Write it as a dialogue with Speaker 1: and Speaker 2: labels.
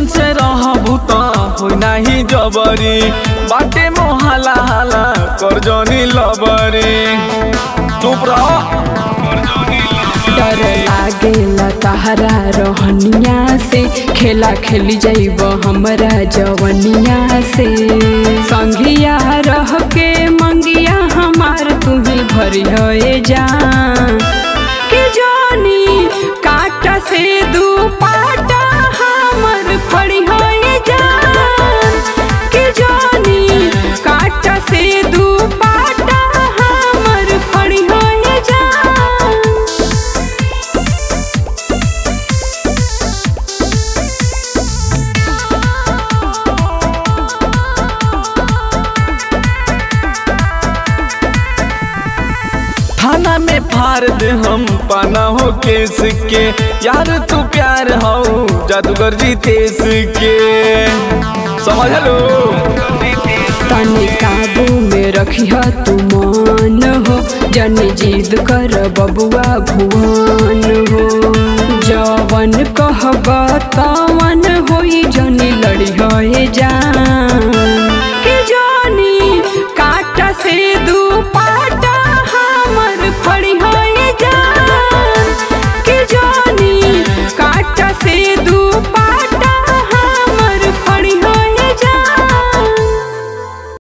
Speaker 1: निमन से रहबू त हो नाही जबरी बाटे मोहाला हाला कर जनी लबरी चुप रह
Speaker 2: डर लागेला तहरा रहनिया से खेला खेली जाइब हमरा जवनिया से संगिया रह के मंगिया हमार तुही भरी होए जा के जानी काटा से दू पाटा हमर फड़ी होए जा के जानी काटा से दू पाटा हमर फड़ी होए जा
Speaker 1: थाना में फाड़ दे हम पाना हो केस के यार तू प्यार हो जादूगर जी तेस के समझ लो
Speaker 2: तनी काबू में रखिह तू मान हो जनी जिद कर बबुआ भुवन हो जवन कहब तवन होई जनी लड़ी होए जा